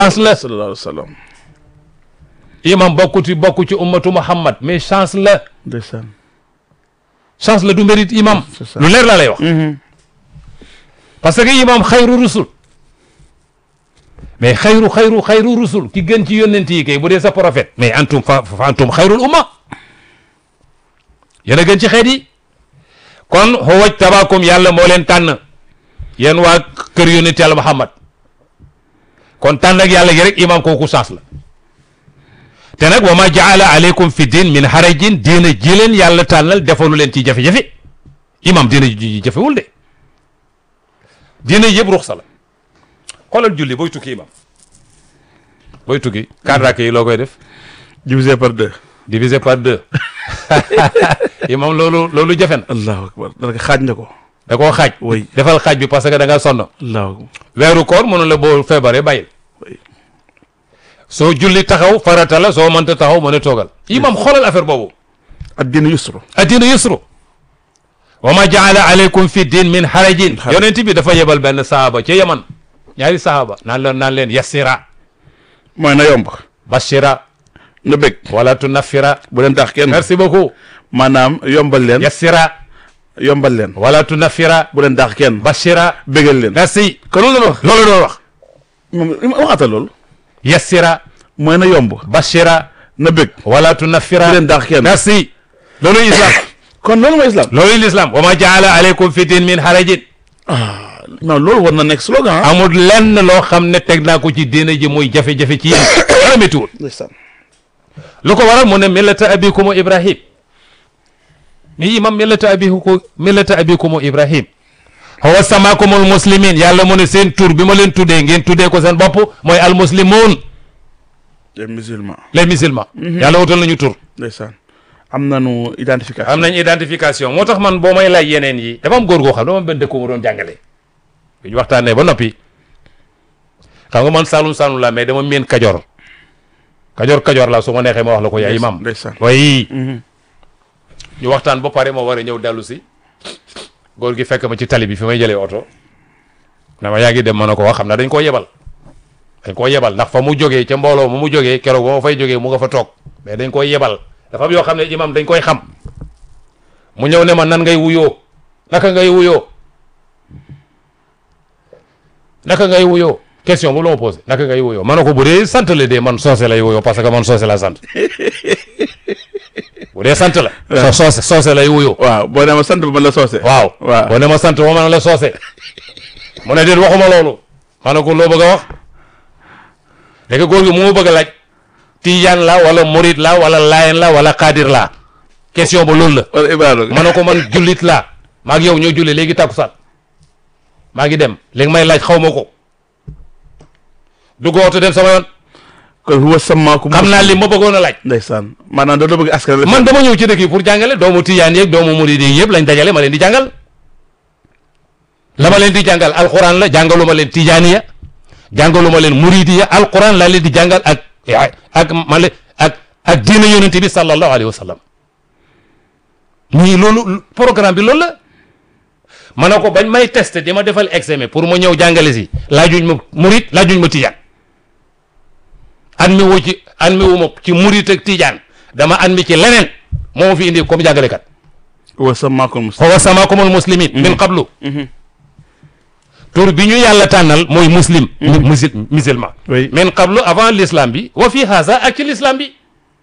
chance la sallallahu alayhi wa sallam imam bokku ci bokku ci ummatu muhammad mais chance la ndeysaan chance la du mérite imam c'est ça. lu leer laa lay wax parce que imam xayru rusul mais xayru xayru xayru rusul ki gën ci yónnent yi kay bu dee sa prophète mais antum fa fa antum xayrul umma yéen a gën ci xeet yi kon huwaj tabaakum yàlla moo leen tànn yéen waa kër yónnent yàlla muhammad kon tànn ak yàlla gi rek imam kooku chance la te nag wa ma jaala aleykum fi din min harajin diina ji leen yàlla tànnal defalu leen ci jafe-jafe imam diina ji jafewul de diina yëpp ruxsa la xoolal julli booy tukki imam booy tukki quatre rakk yi loo koy def divisé par deux divisé par deux imam loolu loolu jafe na allahu akbar dana ko xaaj na ko da koo xaaj Oui. defal xaaj bi parce que da nga sonn allahu akbar weeru koor mënu la boo feebaree bàyyil Oui. soo julli taxaw farata la soo mënta taxaw mën a toogal imam xoolal affaire boobu addina yusru addina yusru wa ma jaala aleykum fi din min harajin Haraj. yonent bi dafa yebal benn sahaaba ca yaman ñaari sahaaba naan leen naan leen yassira mooy na yomb bashira na bëgg wala tunaffira bu leen tax kenn merci beaucoup maanaam yombal leen yassira yombal leen wala tunaffira bu leen tax kenn bashira bégal leen merci kon loolu la wax loolu doon wax moom waxata loolu yassira mooy na yomb bashira na bëgg wala tunaffira bu leen tax kenn merci loolu islam kon loolu mooy islam loolu l'islam wa ma jaala aleykum fi din min harajin non loolu war na nekk slogan ah amul lenn loo xam ne teg naa ko ci diina ji muy jafe-jafe ci yéen dara méttiwul ndeysaan lu ko waral mu ne millata abikumu ibrahim mi imam millata abiku millata abikumu ibrahim huwa samakumul muslimin yàlla mu ne seen tur bi ma leen tuddee ngeen tuddee ko seen bopp mooy al muslimun les musulmans les musulmans yàlla wutal nañu tur ndeysaan am nañu identification am nañ identification moo tax man boo may laaj yeneen yi dafa am góor goo xam dama am benn dëkk mu doon jàngale bi ñu waxtaanee ba noppi xam nga man saalum saalum la mais dama miin kajoor kajoor kajoor la su ma neexee ma wax la ko yaay imam ndeysaan way ñu waxtaan ba pare ma war a ñëw dellu si góor gi fekk ma ci tali bi fi may jëlee oto na ma yaa ngi dem ma ne ko wax xam na dañ koo yebal dañ koo yebal ndax fa mu jógee ca mbooloo mu mu jógee keroog ba ma fay jógee mu nga fa toog mais dañ koy yebal dafa am yoo xam ne imam dañ koy xam mu ñëw ne ma nan ngay wuyoo naka ngay wuyoo naka ngay wuyoo question bu la ma posé naka ngay wuyoo ma ne ko bu dee sant la dee man soose lay wuyoo parce que man soose la sant bu dee sant la. so soose soose lay wuyoo. waaw boo demee sant ba man la soose waaw waaw boo ne ma sant ma man la soose mu ne déet waxuma loolu ma ne ko loo bëgg a wax léegi góor gi mu ma bëgg a laaj tijaan la wala murit la wala layen la wala xaadir la question ba loolu la wala Ibrahima ma ne ko man jullit laa maa ngi yow ñoo julli léegi takkusaan maa ngi dem léegi may laaj xaw ma ko dugg oto dem sama yoon kon huwa samaakum xam naa li ma bëggoon a laaj ndeysaan maanaam da bëgg askan la man dama ñëw ci dëkk yi pour jàngale doomu tijaan yeeg doomu murid yi yëpp lañ dajale ma leen di jàngal la ma leen di jàngal alquran la jàngalu ma leen tijaaniya jàngalu ma leen muridiya alquran laa leen di jàngal ak ak ma leen ak ak diina yonente bi sallallahu alayhi wa sallam ñii loolu programme bi loolu la ma ne ko bañ may testé di ma defal examen pour ma ñëw jàngale si laajuñ ma murid laajuñ ma tijaan admi wu ci admi wu ma ci murid ak tijaan dama admi ci leneen moo ma fi indi comme jàngalekat huwa samaakum huwa samaakumul muslimin min qablu tur bi ñu yàlla tànnal mooy muslim musil musulman oui min qablu avant l'islam bi wa fi haza ak ci l'islam bi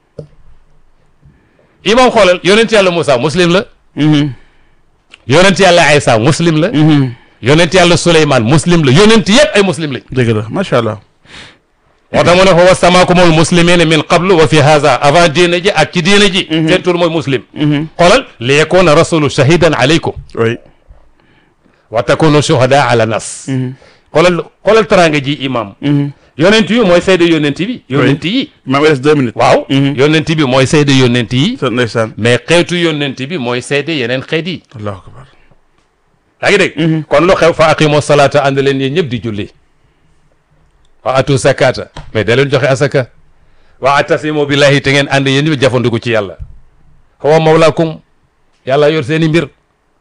imam xoolal yonent yàlla Moussa muslim la yonent yàlla Aysa muslim la yonent yàlla Souleymane muslim la yonent yëpp ay muslim lañ dëgg la macha allah moo tax mu ne huwa samaakumul muslimina min qablu wa fi haza avant diine ji ak ci diine ji seen tur mooy muslim xoolal li yakuna rasulu shahidan alaykum oui wa takunu shuhada ala nas xoolal xoolal teraanga ji imam yonent yi mooy seede yonent bi yonent yi maa ngi des deux minutes waaw yonent bi mooy seede yonent yi sa ndeysaan mais xeetu yonent bi mooy seede yeneen xeet yi allahu akbar yaa ngi dégg kon lu xew fa aqimu salata ànd leen yéen ñëpp di julli wa atu zakata mais da leen joxe asaka wa atasimu billahi te ngeen ànd yéen ñëpp jafandiku ci yàlla huwa mawlakum yàlla yor seen i mbir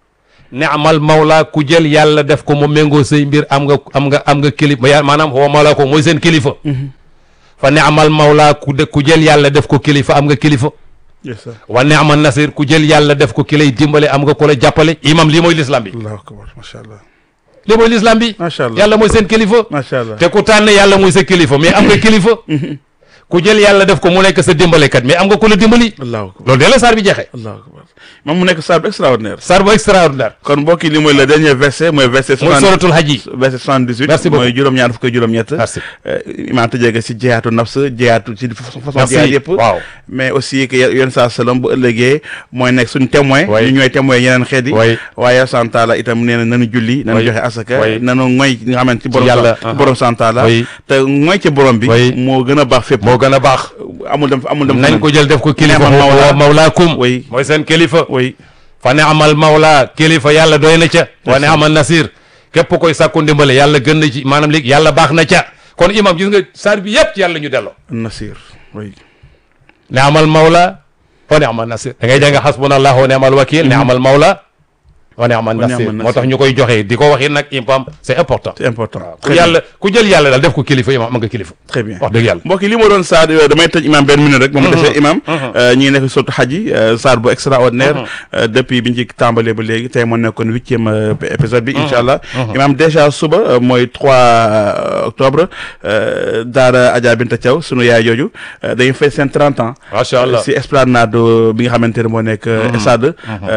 neamal mawla ku jël yàlla def ko mu méngoo say mbir am nga am nga am nga kilifa ya- maanaam huwa mawla ko mooy seen kilifa fa neamal mawla ku de ku jël yàlla def ko kilifa am nga kilifa yes sir wa neamal nasir ku jël yàlla def ko ki lay dimbale am nga ko la jàppale imam lii mooy l'islam bi allahu akbar macha allah lii mooy l'islam bi macha allah yàlla mooy seen kilifa macha allah te ku tànn yàlla mooy sa kilifa mais am nga kilifa ku jël yàlla def ko mu nekk sa dimbalekat mais am nga ku la dimbali allahu akbar loolu de la saar bi jeexee allahu akbar moom mu nekk saar bu extraordinaire saar bu extraordinaire kon mbokk yi li mooy le dernier verset mooy verset mooy suratul hajj yi verset 78 Merci beaucoup. mooy juróom-ñaar fukk ak juróom-ñett Merci. imaam tëjee ko si jihaatu nafs jihaatu ci façon Merci. jihaat yëpp waaw mais aussi que yoon saa salaam bu ëllëgee mooy nekk suñu témoin Oui. ñu ñooy témoin yeneen xeet yi Oui. waaye santaala itam nee na nanu julli nanu Oui. joxe asaka Oui. nanu ngoy nga xamante ci borom yàlla, sa- ci borom santaala Oui. te ngoy ci borom bi Oui. moo gën a baax fépp moo gën a baax amul dem amul dem nañ ko jël def ko kilifa Neamal huwa mawla. mawlaakum Oui. mooy seen kilifa oui fa ne amal mawla kilifa yàlla doy na ca wa ne amal nasir képp koy sàkku ndimbale yàlla gën na ci maanaam léegi yàlla baax na ca kon imam gis nga saar bi yëpp ci yàlla ñu delloo nasir oui ne amal mawla wa ne amal nasir da ngay jàng xasbunallahu wa ne amal wakil ne amal mawla wa ne amal Wa ni'mal nasir nasir. moo tax ñu koy joxe di ko waxi nag imam c'est important c'est important ku yàlla ku jël yàlla daal def ko kilifa imam am nga kilifa très bien wax dëgg yàlla mbokk yi li ma doon saar euh, damay tëj imam benn minute rek moom defee imam euh, ñi ngi nekk surtout xaj yi euh, saar bu extraordinaire euh, depuis bi ñu ci tàmbalee ba léegi tey moo nekkoon huitième euh, épisode bi incha allah imam déjà suba euh, mooy 3 octobre euh, daara Adja Binta Thiaw sunu yaay jooju euh, dañuy fay seen 30 ans macha allah si esplanade bi nga xamante ne moo nekk stade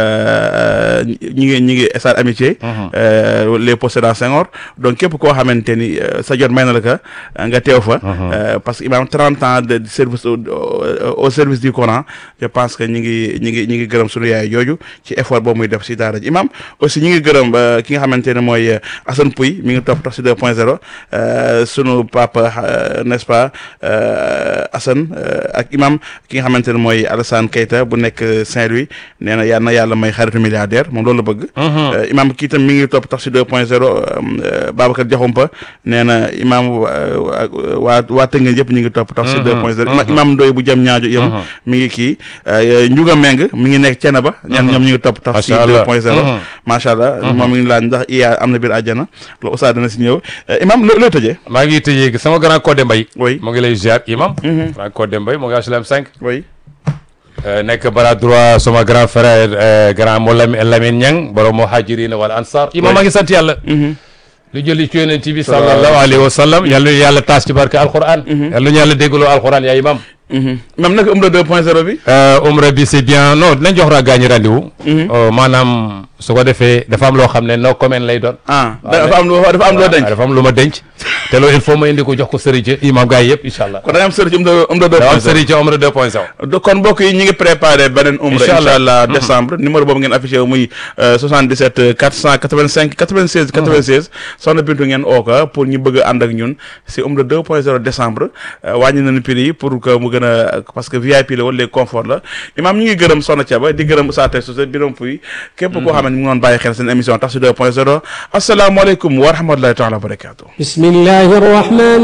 ñi ngi ñi ngi stade amitié euh, les possédants Senghor donc képp koo xamante ni euh, sa jot may na la ka nga teew fa euh, parce que imam 30 ans de service au, au- au service du Coran je pense que ñi ngi ñi ngi ñi ngi gërëm sunu yaay jooju ci effort boobu muy def si daara ji imam aussi ñi ngi gërëm euh, ki nga xamante ne mooy euh, Assane Pouy mi ngi topp tax si 2 point 0 euh, sunu papa euh, n'est-ce pas euh, Assane euh, ak imam ki nga xamante ne mooy Alassane Keita bu nekk Saint-Louis nee na yal na yàlla may xaritu milliardaire moom loolu la bëgg. Euh, imam kii tam mi ngi topp tax si 2 point 0 Babacar Diakhoumpa nee na imam waa waa waa Tëngéej yëpp ñu ngi topp tax si 2 point 0 ima imam Ndoye bu jëm ñaajo yëm mi ngi kii euh, Ndiouga Meng mi ngi nekk Thiénaba. ñan ñoom ñu ngi topp tax si Macha 2 Allah. point 0 Mhm. macha allah moom mi ngi laaj ndax iya am na biir àjjana loolu Oustaz dana si ñëw Euh, imam loo loo tëjee. maa ngi tëjee sama grand Codé Mbaye oui mu ngi lay ziar imam grand Codé Mbaye mu ngi HLM 5 oui Euh, nekk bras droit sama grand frère euh, grand mo Lam- Lamine Niang borom muhajirina wal ansar imam maa ngi sant yàlla lu jëli ci yonent bi sallallahu alayhi wa sallam yàlla ñu yàlla taas ci barke alquran yàlla ñu yàlla déggloo alquran yaa imam imam naka umra 2 point 0 bi. Euh, umra bi c'est bien non dinañ jox ra gaañi rendez-vous Euh, maanaam su ko defee dafa am loo xam ne no comment lay doon ah dafa am loo dafa am loo denc. waaw dafa am lu ma denc te loolu il faut ma indi ko jox ko sëriñ ci imam gars yi yëpp incha allah kon da nga am sëriñ ci umra umra 2 dafa am point 0 sëriñ ci umra 2.0 do kon mbokk yi ñi ngi préparé beneen umra Incha incha allah. allah décembre numéro boobu ngeen affiché wu muy euh, 77 485 96 96 soxna Bintu ngeen oo ko pour ñu bëgg a ànd ak ñun si umra 2.0 décembre euh, wàññi nañu prix yi pour que mu gën a parce que VIP la wala léegi confort la imaam ñu ngi gërëm soxna Thiaba di gërëm Oustaz Tey Socé biram puy képp koo xam ne mu ngi doon bàyyi xel seen émission tax si 2.0 asalaamaaleykum wa rahmatulahi taala wa barakatuh بسم الله الرحمن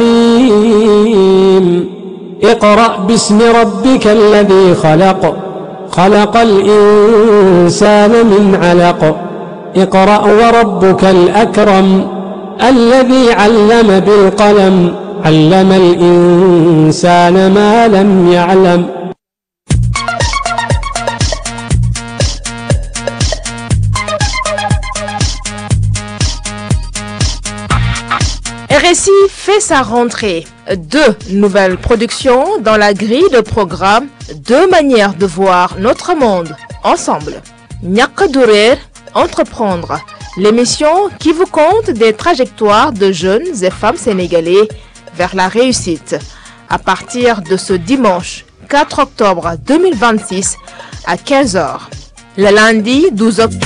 الرحيم اقرأ باسم ربك الذي خلق خلق الإنسان من علق اقرأ وربك الأكرم الذي علم بالقلم علم الإنسان ما لم يعلم RSI fait sa rentrée. Deux nouvelles productions dans la grille de programme, deux manières de voir notre monde ensemble. Ñàkk du réer, entreprendre, l'émission qui vous conte des trajectoires de jeunes et femmes sénégalais vers la réussite. À partir de ce dimanche 4 octobre 2026 à 15h. Le lundi 12 octobre